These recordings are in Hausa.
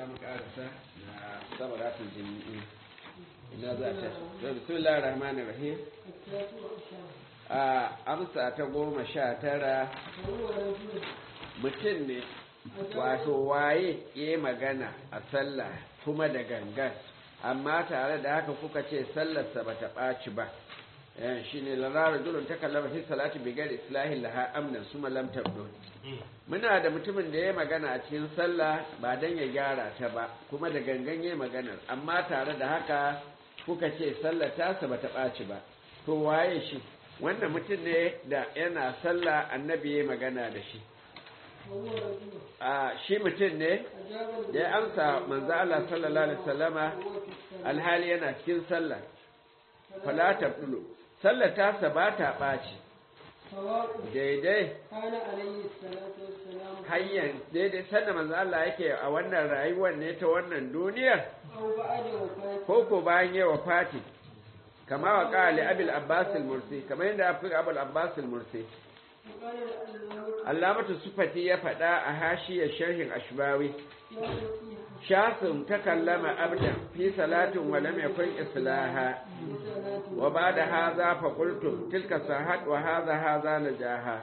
mu karasa na sabaratul jami'i ina za ta da bismillahir rahmanir rahim a amsa ta goma sha tara mutum ne wato waye ya magana a sallah kuma da gangan amma tare da haka kuka ce sallarsa bata ɓaci ba shi ne lara julun ta kallama fi salati bigar islahin laha amnan su malam tabdo muna da mutumin da ya magana a cikin sallah ba dan ya gyara ta ba kuma da gangan ya maganar amma tare da haka kuka ce sallar tasa bata ɓaci ba to waye shi wannan mutum ne da yana sallah annabi ya magana da shi a shi mutum ne da ya amsa manzo Allah sallallahu alaihi wasallama alhali yana cikin sallah fala tabdulu sallar tasa ba ta ɓaci daidai hanyar daidai sanda manzo Allah yake a wannan rayuwar ne ta wannan duniyar ko ko bayan yawa fati kama wa ƙali abil abbas al-mursi kamar yadda afi abul abbas al-mursi Allamatu Sufati ya faɗa a hashiyar sharhin Ashbawi shasin ta kallama abdan fi salatin wa lam yakun islaha wa ba'da hadha fa qultum tilka sahat wa hadha hadha najaha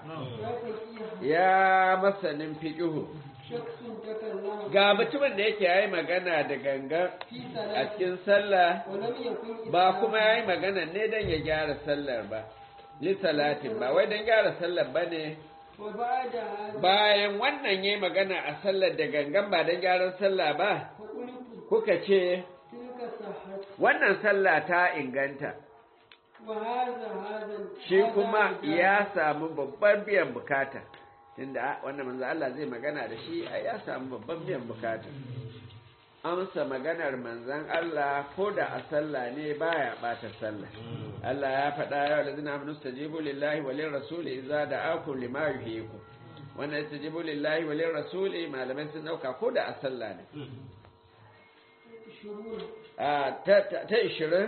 ya masanin fiqhu ga mutumin da yake yayi magana da gangan a cikin sallah ba kuma yayi magana ne dan ya gyara sallar ba li salatin ba wai dan gyara sallar bane bayan wannan yayi magana a sallar da gangan ba dan gyaran sallah ba kuka ce wannan sallah ta inganta shi kuma ya samu babban biyan bukata tunda wannan manzo Allah zai magana da shi a ya samu babban biyan bukata amsa maganar manzon Allah ko da a sallah ne baya bata sallah Allah ya faɗa ya walazina amanu stajibu lillahi wa lir rasuli idza da'akum lima yuhyikum wannan stajibu lillahi wa lir rasuli malamai sun dauka ko da a sallah ne a ta ta 20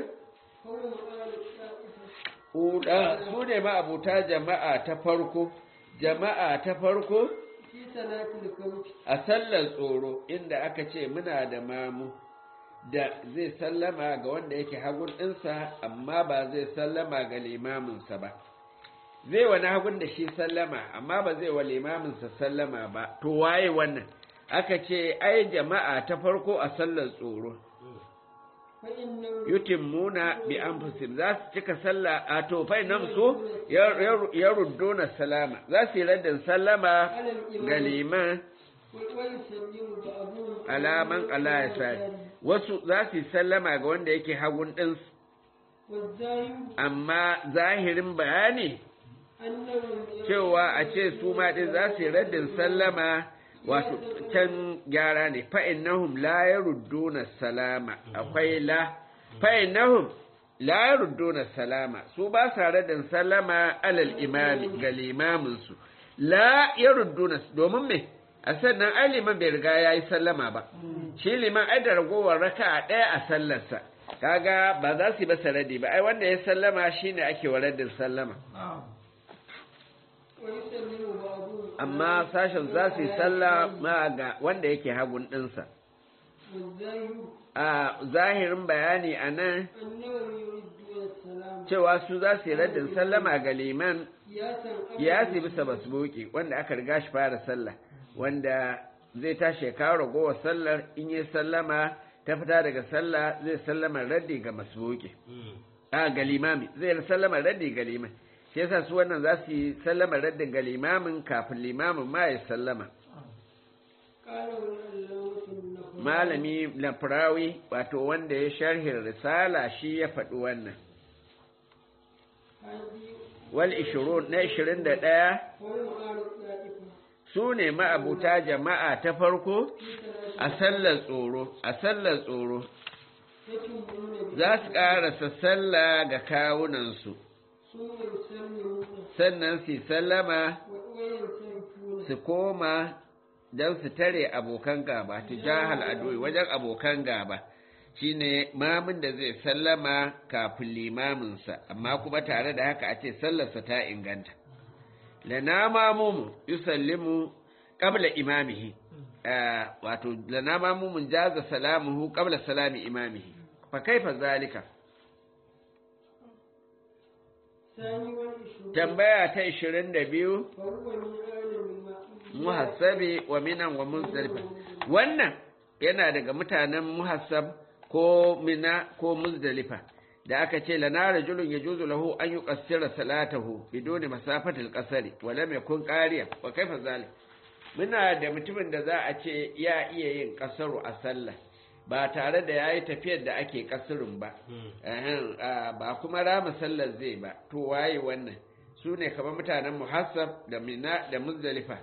Uda su ne ma abuta jama'a ta farko jama'a ta farko a sallar tsoro inda aka ce muna da mamu da zai sallama ga wanda yake hagun ɗinsa amma ba zai sallama ga limaminsa ba zai wani hagun da shi sallama amma ba zai wa limaminsa sallama ba to waye wannan aka ce ai jama'a ta farko a sallar tsoro yutimmuna bi anfusihim za su cika sallah a to fa nan su ya rudduna salama za su yi raddin sallama ga liman alaman Allah ya sa wasu za su yi sallama ga wanda yake hagun din amma zahirin bayani cewa a ce su ma din za su yi raddin sallama wato can gyara ne fa'innahum la ya rudduna salama akwai la fa'innahum la ya rudduna salama su ba sa radin salama alal imami ga limaminsu la ya rudduna domin me a sannan ai liman bai riga ya yi sallama ba shi liman ai da ragowar raka a ɗaya a sallarsa kaga ba za su yi masa radi ba ai wanda ya sallama shine ake wa raddin sallama amma sashen za su yi sallah ma ga wanda yake hagun ɗinsa. A zahirin bayani a nan cewa su za su yi raddin sallama ga liman ya su bisa basbuki wanda aka riga shi fara sallah wanda zai tashi ya kawo ragowar sallar in yi sallama ta fita daga sallah zai sallama raddi ga masbuki. A ga limami zai sallama raddi ga liman. shi yasa su wannan za su yi sallama raddin ga limamin kafin limamin ma ya sallama malami lafrawi wato wanda ya sharhin risala shi ya faɗi wannan wal ishirun na ishirin da ɗaya su ne ma'abuta jama'a ta farko a sallar tsoro a sallar tsoro za su ƙarasa sallah ga kawunansu sannan su sallama su koma don su tare abokan gaba tijahal adoyi wajen abokan gaba shine mamin da zai sallama kafin limaminsa amma kuma tare da haka a ce sallarsa ta inganta lana mamumu yusallimu qabla imamihi wato lana mamumun jaza salamuhu qabla salami imamihi fa kaifa zalika tambaya ta 22 muhassabi wa minan wa muzdalifa wannan yana daga mutanen muhassab ko mina ko muzdalifa da aka ce lana rajulun yajuzu lahu an yuqassira salatahu biduni masafatil qasari wa lam yakun qariya wa kaifa zalik muna da mutumin da za a ce ya iya yin kasaru a sallah ba tare da yayi tafiyar da ake kasurun ba ba kuma rama sallar zai ba to waye wannan su ne kamar mutanen muhassab da mina da muzdalifa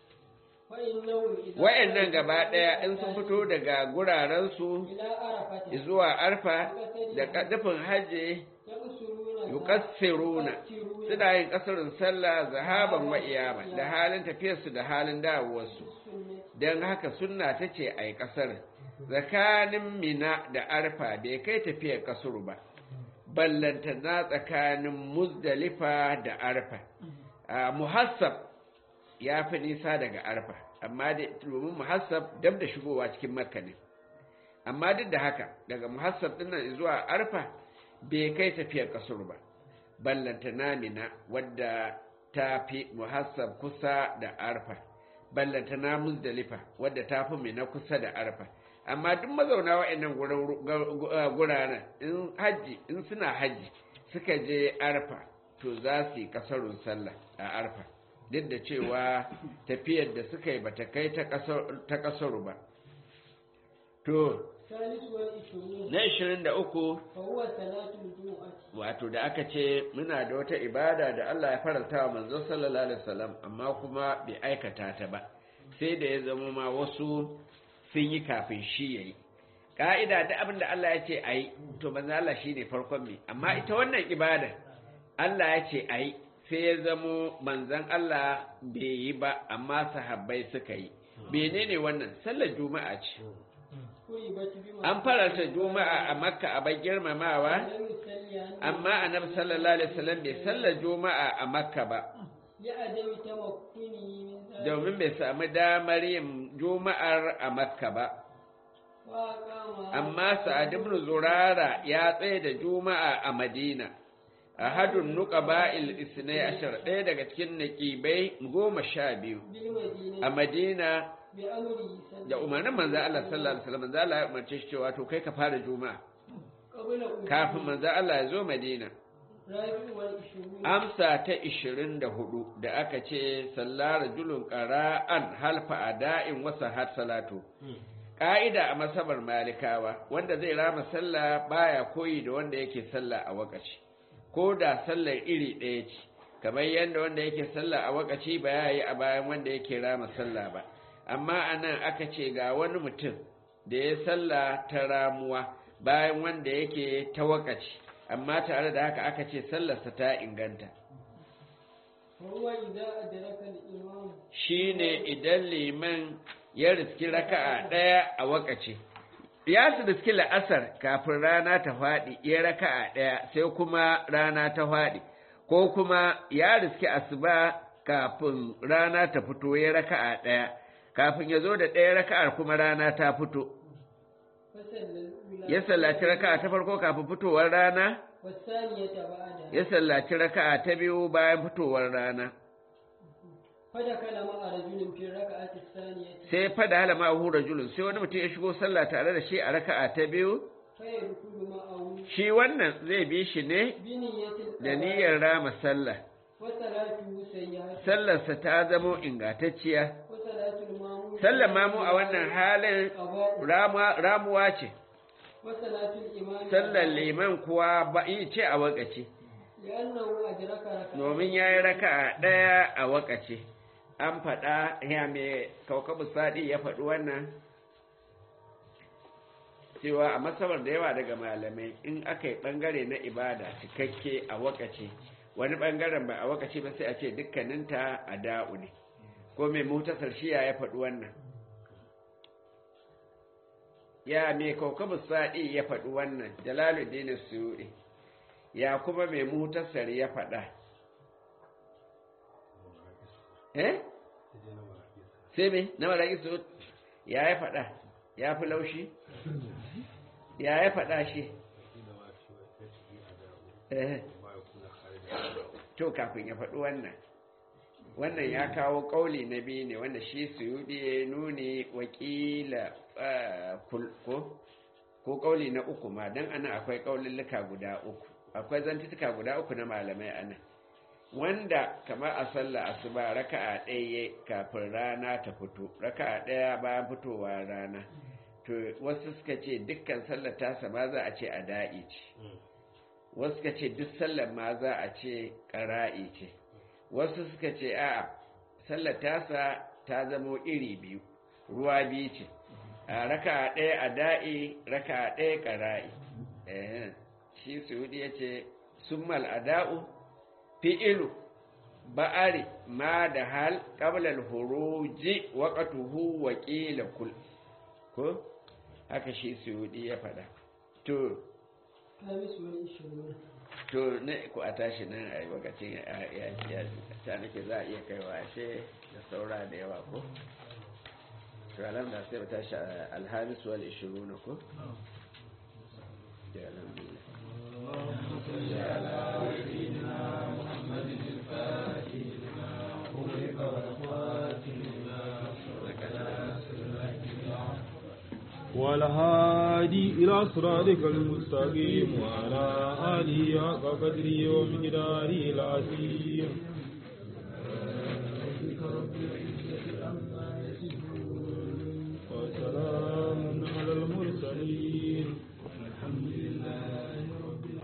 wa'annan gaba ɗaya in sun fito daga gurarensu zuwa arfa da kadafin hajji yukassiruna suna yin kasarin sallah zahaban wa iyama da halin tafiyarsu da halin dawowarsu don haka sunna ta ce a yi kasar tsakanin mina da arfa bai kai tafiyar kasuru ba ballanta na tsakanin muzdalifa da arfa muhassab ya fi nisa daga arfa amma domin muhassab dab da shigowa cikin makka ne amma duk da haka daga muhassab din nan zuwa arfa bai kai tafiyar kasur ba ballanta namina wadda ta fi muhassab kusa da arfa ballanta na muzdalifa wadda ta fi mina kusa da arfa amma duk mazauna wa'annan guraren in hajji in suna hajji suka je arfa to za su yi kasarun sallah a arfa duk da cewa tafiyar da suka yi ba ta kai ta kasaru ba to na ishirin da uku wato da aka ce muna da wata ibada da Allah ya faranta wa manzo sallallahu alaihi wasallam amma kuma bai aikata ta ba sai da ya zama ma wasu sun yi kafin shi yayi ka'ida da abin da Allah ya ce ayi to manzo Allah shine farkon mai amma ita wannan ibada Allah ya ce ayi sai ya zamo manzon Allah bai yi ba amma sahabbai suka yi menene wannan sallar juma'a ce an faranta juma'a a makka a bai girmamawa amma annabi sallallahu alaihi wasallam bai sallar juma'a a makka ba domin bai samu damar yin juma'ar a makka ba amma sa'ad ibn zurara ya tsaye da juma'a a madina ahadun nuqaba'il isnai ashar ɗaya daga cikin naqibai goma sha biyu a madina da umarnin manzo Allah sallallahu alaihi wasallam manzo Allah ya umarce shi cewa to kai ka fara juma'a kafin manzo Allah ya zo Madina amsa ta 24 da aka ce sallar julun qara'an halfa ada'in wasa har salatu ka'ida a masabar malikawa wanda zai rama sallah baya koyi da wanda yake sallah a wakaci ko da sallar iri ɗaya ce kamar yadda wanda yake sallah a wakaci ba ya yi a bayan wanda yake rama sallah ba amma a nan aka ce ga wani mutum da ya salla ta ramuwa bayan wanda yake ta wakaci amma tare da haka aka ce sallarsa ta inganta shi ne idan liman ya riski raka'a ɗaya a wakaci ya su riski la'asar kafin rana ta faɗi ya raka'a ɗaya sai kuma rana ta faɗi ko kuma ya riski asuba kafin rana ta fito ya raka'a ɗaya kafin ya zo da ɗaya raka'ar kuma rana ta fito ya sallaci raka'a ta farko kafin fitowar rana ya sallaci raka'a ta biyu bayan fitowar rana sai fada hala ma'ahu rajulun sai wani mutum ya shigo sallah tare da shi a raka'a ta biyu shi wannan zai bi shi ne da niyyar rama sallah sallarsa ta zamo ingantacciya sallar mamu a wannan halin ramuwa ce sallar liman kuwa ba yi ce a wakace domin ya yi raka a ɗaya a wakace an faɗa ya mai kaukabu sadi ya faɗi wannan cewa a masabar da yawa daga malamai in aka yi ɓangare na ibada cikakke a wakace wani ɓangaren ba a wakace ba sai a ce dukkaninta a da'u ne ko mai mutasar shiya ya faɗi wannan ya mai kaukabu sa'i ya faɗi wannan jalaluddin suyuɗi ya kuma mai mutasar ya faɗa eh sai me na maraƙi su ya ya faɗa ya fi laushi ya ya faɗa shi eh to kafin ya faɗi wannan wannan ya kawo ƙauli na biyu ne wanda shi suyudi ya nuni wakila ko ko ƙauli na uku ma don ana akwai ƙaululluka guda uku akwai zantutuka guda uku na malamai ana wanda kamar a sallah asuba raka'a ɗaya kafin rana ta fito raka'a ɗaya bayan fitowa rana to wasu suka ce dukkan sallar tasa ma za a ce a da'i ce wasu suka ce duk sallar ma za a ce ƙara'i ce wasu suka ce a sallar tasa ta zamo iri biyu ruwa biyu ce a raka ɗaya a da'i raka ɗaya ƙara'i shi suhudi ya ce sun mal'ada'u fi'ilu ba'ari ma da hal ƙablal huruji waƙatuhu wa ƙila kul ko haka shi suhudi ya faɗa to to ne ku a tashi nan a yi wakacin ya ta nake za a iya kaiwa ashe da saura da yawa ko to alam da sai ba tashi alhamis wal ishiruna ko ya alhamdulillah والهادي إلى صراطك المستقيم وعلى آله حق قدره ومقداره العظيم وسلام على المرسلين الحمد